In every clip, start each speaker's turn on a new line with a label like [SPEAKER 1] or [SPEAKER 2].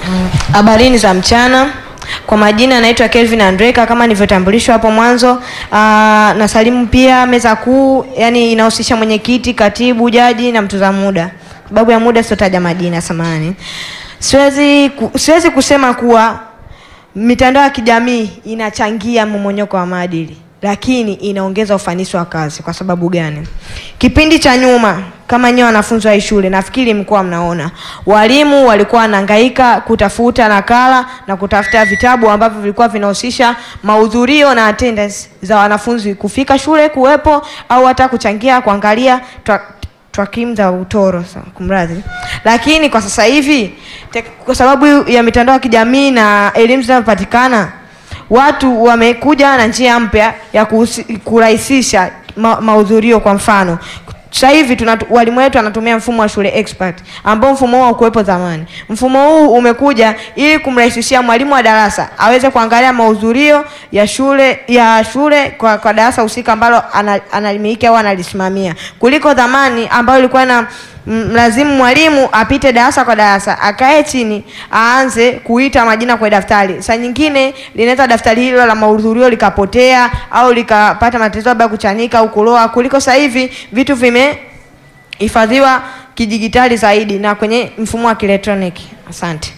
[SPEAKER 1] Habarini za mchana. Kwa majina naitwa Kelvin Andreka kama nilivyotambulishwa hapo mwanzo. Aa, nasalimu pia meza kuu, yani inahusisha mwenyekiti, katibu, jaji na mtunza muda. Sababu ya muda sitotaja majina, samahani. Siwezi ku, siwezi kusema kuwa mitandao ya kijamii inachangia mmomonyoko wa maadili, lakini inaongeza ufanisi wa kazi. Kwa sababu gani? Kipindi cha nyuma, kama nyewe wanafunzi wa hii shule, nafikiri mlikuwa mnaona walimu walikuwa wanahangaika kutafuta nakala na kutafuta vitabu ambavyo vilikuwa vinahusisha mahudhurio na attendance za wanafunzi kufika shule kuwepo, au hata kuchangia kuangalia twa- twakimu za utoro sa- kumradhi. Lakini kwa sasa hivi tek- kwa sababu ya mitandao ya kijamii na elimu zinazopatikana, watu wamekuja na njia mpya ya kuhusi- kurahisisha ma, mahudhurio. Kwa mfano sasa hivi tuna walimu wetu wanatumia mfumo wa shule expert ambao mfumo huo haukuwepo zamani. Mfumo huu umekuja ili kumrahisishia mwalimu wa darasa aweze kuangalia mahudhurio ya shule ya shule kwa, kwa darasa husika ambalo ana- analimiliki au analisimamia kuliko zamani ambayo ilikuwa na mlazimu mwalimu apite darasa kwa darasa akae chini aanze kuita majina kwenye daftari. Saa nyingine linaweza daftari hilo la mahudhurio likapotea au likapata matatizo labda kuchanika au kuloa, kuliko sasa hivi vitu vimehifadhiwa kidijitali zaidi na kwenye mfumo wa kielektroniki. Asante.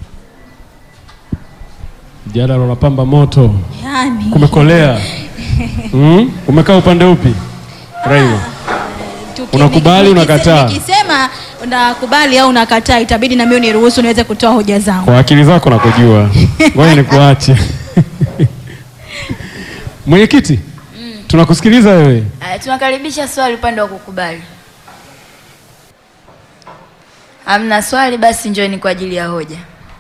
[SPEAKER 2] Mjadala unapamba moto,
[SPEAKER 3] Yani.
[SPEAKER 2] kumekolea. Mm? Umekaa upande upi? Raila.
[SPEAKER 3] Tuki-
[SPEAKER 2] Unakubali,
[SPEAKER 3] niki-
[SPEAKER 2] unakataa?
[SPEAKER 3] Nikisema unakubali au unakataa, itabidi na mimi uniruhusu niweze kutoa hoja zangu.
[SPEAKER 2] Kwa akili zako nakujua. Ngoja nikuache. Mwenyekiti, tunakusikiliza wewe.
[SPEAKER 4] Aya, tunakaribisha swali upande wa kukubali. Hamna swali, basi njoni kwa ajili ya hoja.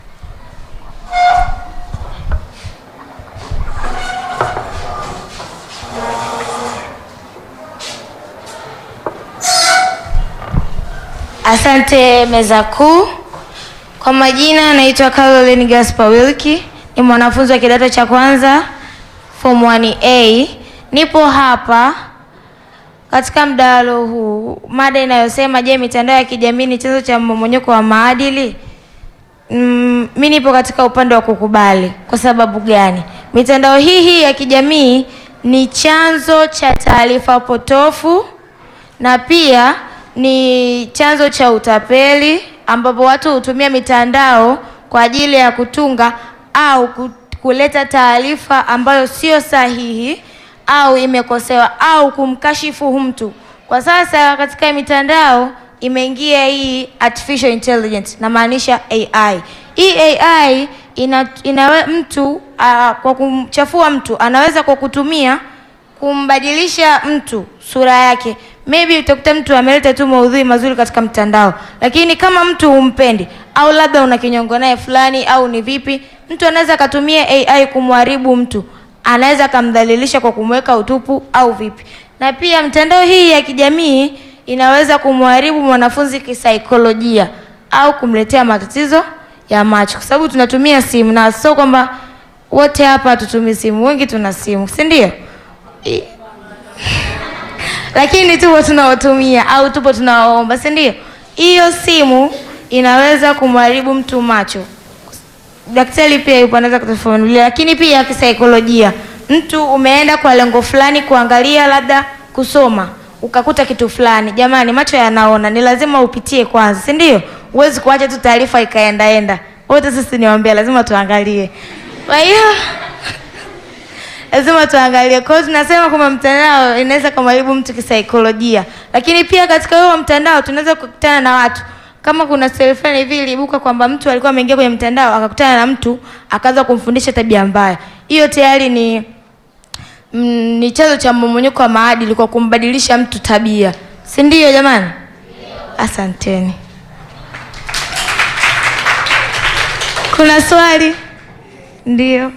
[SPEAKER 5] Asante meza kuu. Kwa majina naitwa Caroline Gaspar Wilki, ni mwanafunzi wa kidato cha kwanza form 1A. Nipo hapa katika mdahalo huu, mada inayosema je, mitandao ya kijamii ni chanzo cha mmomonyoko wa maadili? Mm, mi nipo katika upande wa kukubali. Kwa sababu gani? Mitandao hii hii ya kijamii ni chanzo cha taarifa potofu na pia ni chanzo cha utapeli, ambapo watu hutumia mitandao kwa ajili ya kutunga au ku- kuleta taarifa ambayo sio sahihi au imekosewa au kumkashifu mtu. Kwa sasa katika mitandao imeingia hii artificial intelligence, namaanisha AI. Hii AI ina, inawe, mtu uh, kwa kumchafua mtu anaweza kwa kutumia kumbadilisha mtu sura yake. Maybe utakuta mtu ameleta tu maudhui mazuri katika mtandao, lakini kama mtu humpendi au labda una kinyongo naye fulani au ni vipi, mtu anaweza akatumia AI kumharibu mtu, anaweza akamdhalilisha kwa kumweka utupu au vipi. Na pia mtandao hii ya kijamii inaweza kumharibu mwanafunzi kisaikolojia au kumletea matatizo ya macho, kwa sababu tunatumia simu na sio kwamba wote hapa hatutumii simu, wengi tuna simu, si ndio? I- lakini tupo tunaotumia au tupo tunawaomba, si ndio? Hiyo simu inaweza kumharibu mtu macho. Daktari pia yupo anaweza kutufafanulia, lakini pia kisaikolojia, mtu umeenda kwa lengo fulani kuangalia, labda kusoma, ukakuta kitu fulani. Jamani, macho yanaona, ni lazima upitie kwanza, si ndio? Huwezi kuacha tu taarifa ikaendaenda. Wote sisi niwaambia, lazima tuangalie. Kwa hiyo lazima tuangalie. Kwa hiyo tunasema kwamba mtandao inaweza kumharibu mtu kisaikolojia, lakini pia katika huo mtandao tunaweza kukutana na watu kama kuna story fulani hivi iliibuka kwamba mtu alikuwa ameingia kwenye mtandao akakutana na mtu akaanza kumfundisha tabia mbaya. Hiyo tayari ni mm, ni chanzo cha mmomonyoko wa maadili kwa kumbadilisha mtu tabia, si ndio jamani? Asanteni. Kuna swali? Ndio.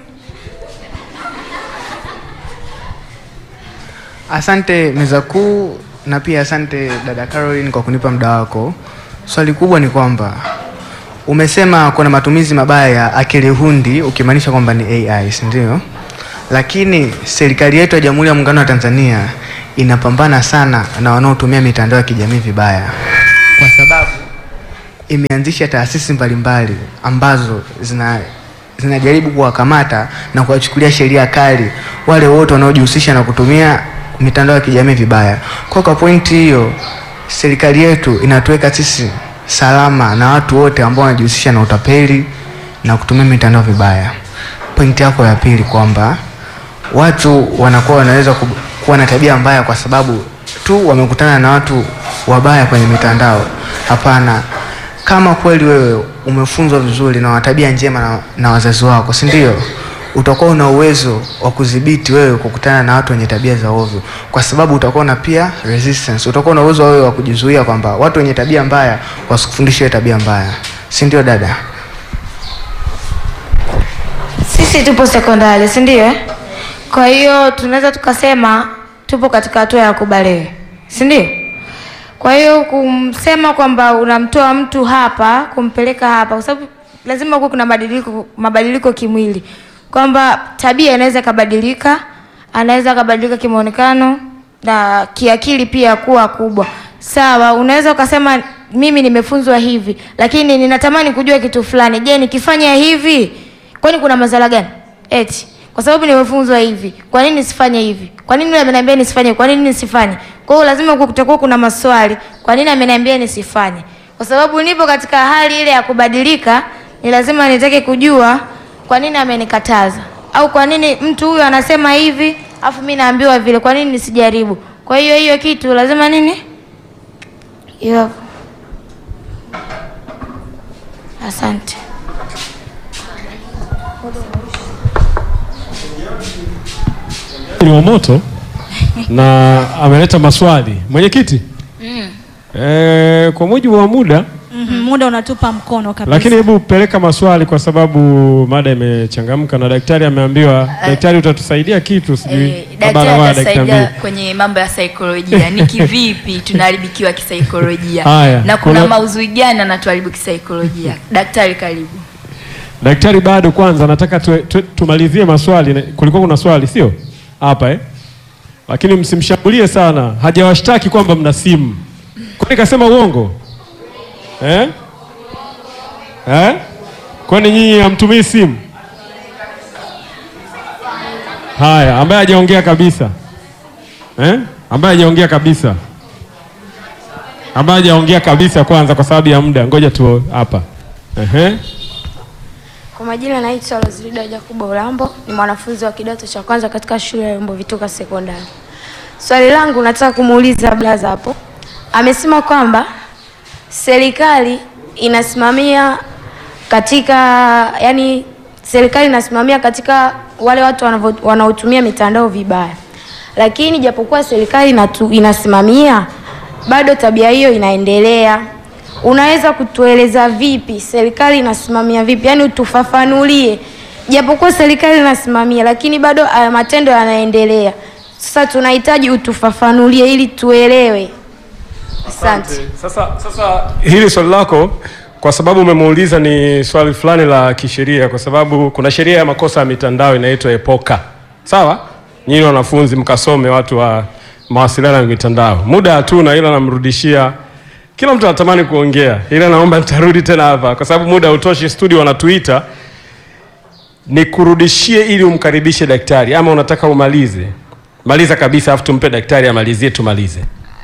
[SPEAKER 6] Asante meza kuu na pia asante dada Caroline kwa kunipa muda wako. Swali kubwa ni kwamba umesema kuna matumizi mabaya ya akili hundi ukimaanisha kwamba ni AI, si ndio? Lakini serikali yetu ya Jamhuri ya Muungano wa Tanzania inapambana sana na wanaotumia mitandao ya kijamii vibaya, kwa sababu imeanzisha taasisi mbalimbali ambazo zina zinajaribu kuwakamata na kuwachukulia sheria kali wale wote wanaojihusisha na kutumia mitandao ya kijamii vibaya. Kwa kwa pointi hiyo, serikali yetu inatuweka sisi salama na watu wote ambao wanajihusisha na utapeli na kutumia mitandao vibaya. Pointi yako ya pili kwamba watu wanakuwa wanaweza ku- kuwa na tabia mbaya kwa sababu tu wamekutana na watu wabaya kwenye mitandao. Hapana, kama kweli wewe umefunzwa vizuri na wana tabia njema na, na wazazi wako, si ndio? Utakuwa una uwezo wa kudhibiti wewe kukutana na watu wenye tabia za ovyo, kwa sababu utakuwa na pia resistance, utakuwa na uwezo wewe wa kujizuia kwamba watu wenye tabia mbaya wasikufundishe wewe tabia mbaya, si ndio dada?
[SPEAKER 5] Sisi tupo sekondari, si ndio? eh? Kwa hiyo tunaweza tukasema tupo katika hatua ya kubalehe, si ndio? Kwa hiyo kumsema kwamba unamtoa mtu hapa kumpeleka hapa, kwa sababu lazima kuwe kuna mabadiliko, mabadiliko kimwili, kwamba tabia inaweza ikabadilika, anaweza akabadilika kimaonekano na kiakili pia kuwa kubwa. Sawa, unaweza ukasema mimi nimefunzwa hivi, lakini ninatamani kujua kitu fulani. Je, nikifanya hivi kwani kuna madhara gani? Eti kwa sababu nimefunzwa hivi, kwa nini nisifanye hivi? Kwa nini yule ameniambia nisifanye? Kwa nini nisifanye? Kwa hiyo lazima kutakuwa kuna maswali, kwa nini ameniambia nisifanye? Kwa sababu nipo katika hali ile ya kubadilika, ni lazima nitake kujua kwa nini amenikataza, au kwa nini mtu huyu anasema hivi afu mimi naambiwa vile, kwa nini nisijaribu? Kwa hiyo hiyo kitu lazima nini, hiyo. Asante.
[SPEAKER 2] ni wa moto na ameleta maswali mwenyekiti. Eh, kwa mujibu wa muda
[SPEAKER 3] Mhm, muda unatupa mkono kabisa.
[SPEAKER 2] lakini hebu peleka maswali kwa sababu mada imechangamka na daktari ameambiwa, daktari utatusaidia kitu sijui
[SPEAKER 4] Eh,
[SPEAKER 2] Baba
[SPEAKER 4] daktari
[SPEAKER 2] anawahi dakika
[SPEAKER 4] atasaidia
[SPEAKER 2] mbili.
[SPEAKER 4] kwenye mambo ya saikolojia ni kivipi tunaharibikiwa kisaikolojia
[SPEAKER 2] Haya,
[SPEAKER 4] na kuna,
[SPEAKER 2] kuna-
[SPEAKER 4] mauzui gani anatuharibu kisaikolojia daktari karibu
[SPEAKER 2] Daktari bado kwanza nataka tu, tu, tumalizie maswali. Na- Kulikuwa kuna swali sio hapa eh? Lakini msimshambulie sana, hajawashtaki kwamba mna simu. Kwani kasema uongo eh? Eh? Kwani nyinyi hamtumii simu? Haya, ambaye hajaongea kabisa eh? ambaye hajaongea kabisa, ambaye hajaongea kabisa kwanza, kwa sababu ya muda, ngoja tu hapa Ehe.
[SPEAKER 7] Kwa majina naitwa Rozilida Jacobo Ulambo, ni mwanafunzi wa kidato cha kwanza katika shule ya Yombo Vituka Sekondari. Swali langu nataka kumuuliza blaza hapo, amesema kwamba serikali inasimamia katika, yani serikali inasimamia katika wale watu wanavo- wanaotumia mitandao vibaya, lakini japokuwa serikali inatu, inasimamia bado tabia hiyo inaendelea. Unaweza kutueleza vipi serikali inasimamia vipi? Yaani utufafanulie, japokuwa serikali inasimamia, lakini bado haya matendo yanaendelea. Sasa tunahitaji utufafanulie ili tuelewe. Asante.
[SPEAKER 8] Sasa, sasa hili swali lako kwa sababu umemuuliza ni swali fulani la kisheria, kwa sababu kuna sheria ya makosa ya mitandao inaitwa EPOKA. Sawa, nyinyi wanafunzi mkasome, watu wa mawasiliano ya mitandao. Muda hatuna, ila namrudishia kila mtu anatamani kuongea, ila naomba nitarudi tena hapa kwa sababu muda hautoshi. Studio wanatuita, nikurudishie ili umkaribishe daktari, ama unataka umalize? Maliza kabisa, afu tumpe daktari amalizie, tumalize.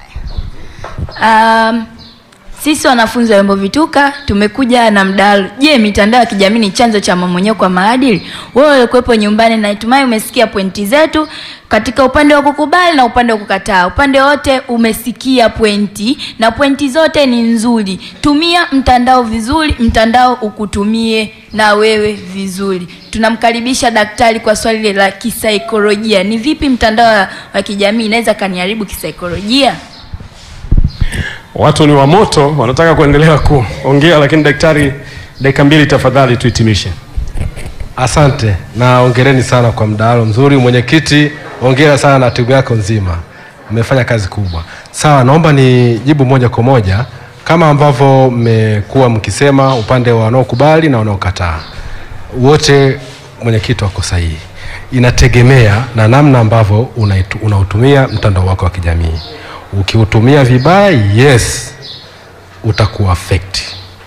[SPEAKER 4] Um, sisi wanafunzi wa Yombo Vituka tumekuja na mdahalo. Je, mitandao ya kijamii ni chanzo cha mmomonyoko kwa maadili? Wewe ulikuwepo nyumbani, natumai umesikia pointi zetu katika upande wa kukubali na upande wa kukataa. Upande wote umesikia pointi na pointi zote ni nzuri. Tumia mtandao vizuri, mtandao ukutumie na wewe vizuri. Tunamkaribisha daktari kwa swali lile la kisaikolojia. Ni vipi mtandao wa kijamii inaweza kaniharibu kisaikolojia?
[SPEAKER 8] Watu ni wa moto, wanataka kuendelea kuongea, lakini daktari, dakika mbili tafadhali, tuhitimishe.
[SPEAKER 9] Asante na ongereni sana kwa mdahalo mzuri. Mwenyekiti, ongera sana na timu yako nzima, mmefanya kazi kubwa. Sawa, naomba nijibu moja kwa moja kama ambavyo mmekuwa mkisema, upande wa wanaokubali na wanaokataa, wote mwenyekiti wako sahihi. Inategemea na namna ambavyo unaitu- unautumia mtandao wako wa kijamii. Ukiutumia vibaya, yes, utakuwa affect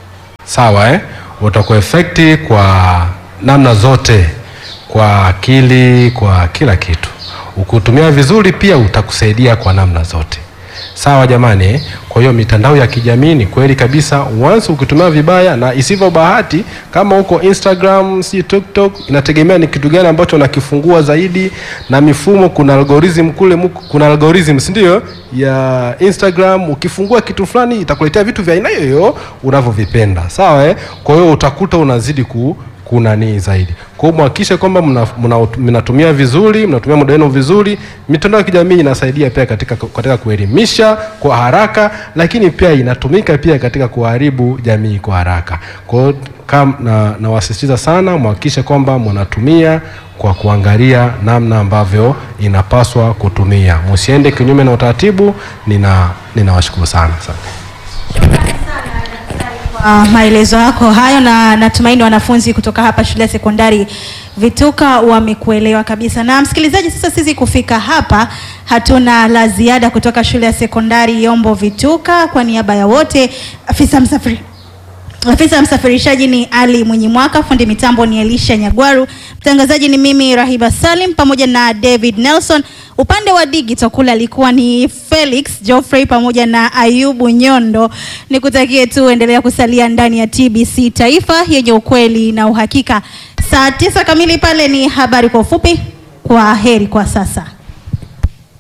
[SPEAKER 9] sawa eh? utakuefekti kwa namna zote, kwa akili, kwa kila kitu. Ukiutumia vizuri pia utakusaidia kwa namna zote. Sawa jamani, eh? kwa hiyo mitandao ya kijamii ni kweli kabisa, once ukitumia vibaya, na isivyo bahati, kama uko Instagram, si TikTok, inategemea ni kitu gani ambacho unakifungua zaidi, na mifumo, kuna algorithm kule, muko- kuna algorithm si ndio, ya Instagram. Ukifungua kitu fulani itakuletea vitu vya aina hiyo unavyovipenda, sawa eh? Kwa hiyo utakuta unazidi ku kunanii zaidi. Kwa hiyo mhakikishe kwamba mna- mna- mnatumia vizuri, mnatumia muda wenu vizuri. Mitandao ya kijamii inasaidia pia katika, katika kuelimisha kwa haraka, lakini pia inatumika pia katika kuharibu jamii kwa haraka. Kwa hiyo kam- na nawasisitiza sana mhakikishe kwamba mnatumia kwa kuangalia namna ambavyo inapaswa kutumia, msiende kinyume na utaratibu. Nina ninawashukuru sana sana.
[SPEAKER 3] kwa maelezo yako hayo, na natumaini wanafunzi kutoka hapa shule ya sekondari Vituka wamekuelewa kabisa. Na msikilizaji, sasa sisi kufika hapa hatuna la ziada kutoka shule ya sekondari Yombo Vituka. Kwa niaba ya wote, afisa msafiri Afisa msafirishaji ni Ali Mwenye Mwaka, fundi mitambo ni Elisha Nyagwaru, mtangazaji ni mimi Rahiba Salim pamoja na David Nelson. Upande wa digital kule alikuwa ni Felix Geoffrey pamoja na Ayubu Nyondo. Nikutakie tu endelea kusalia ndani ya TBC Taifa yenye ukweli na uhakika. Saa tisa kamili pale ni habari kwa ufupi. Kwa heri kwa sasa.